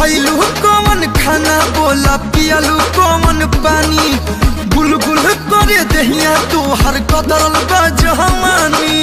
खैलू कौन खाना बोला पियलू कौन पानी गुलगुल करे दहिया तू हर कदरल बा जवानी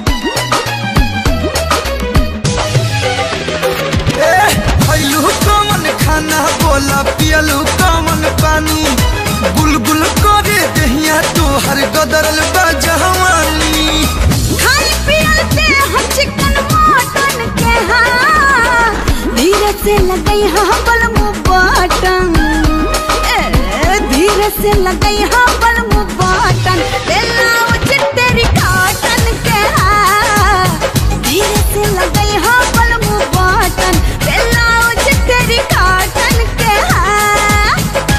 ए खैलू कौन खाना बोला पियलू कौन पानी गुलगुल करे दहिया तू हर कदरल बा जवानी खाई पियलते हम चिकन मटन के हाँ धीरे से लगई हाँ बलमु बटन ए धीरे से लगई हाँ बलमु बटन ब्लाउज तेरी कॉटन के हाँ धीरे से लगई हाँ बलमु बटन ब्लाउज तेरी कॉटन के हाँ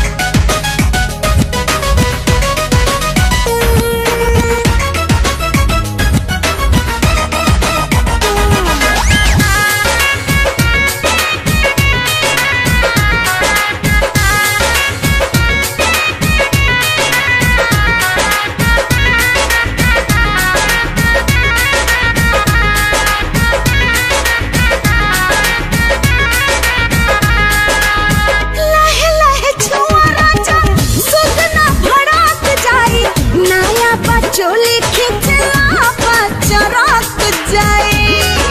लहे लहे छुआ राजा सुगना भड़क जाई नया बचोली खिंचला बचरक जाई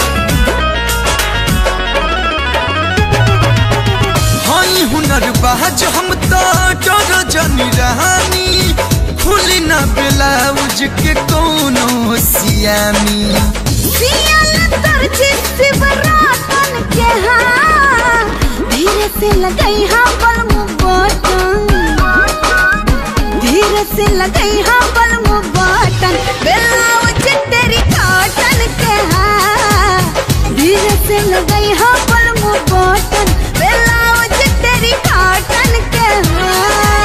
हई हुनर बाज हम तो डर जनी रहानी खुली ना ब्लाउज के कोनो सियामी सियल दर्जी शिवरातन के हाँ धीरे से लगई हाँ बलमु बटन धीरे से लगई हाँ बलमु बटन ब्लाउज तेरी कॉटन के हाँ धीरे से लगई हाँ बलमु बटन ब्लाउज तेरी कॉटन के हाँ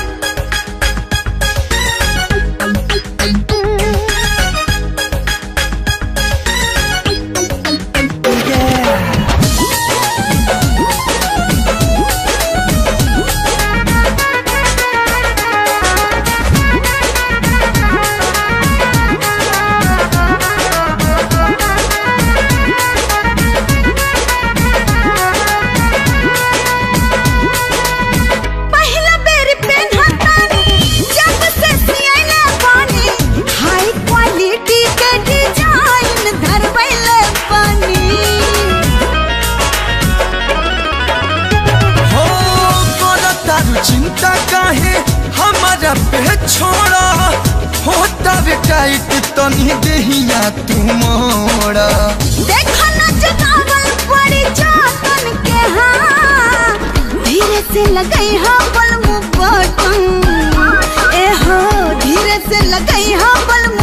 पहिला बेरी पेन्हतानी जब से सियाइले पानी हाई क्वालिटी के डिजाइन धरबैले पानी हो कोनो तारू चिंता काहे हमारा पे छोड़ा होता वे टाइट तनी देहिया तू मोड़ा देखो न जनावल पड़ी जातन के हाँ धीरे से लगई हाँ बलमु बटन ए हो धीरे से लगई हाँ बलमु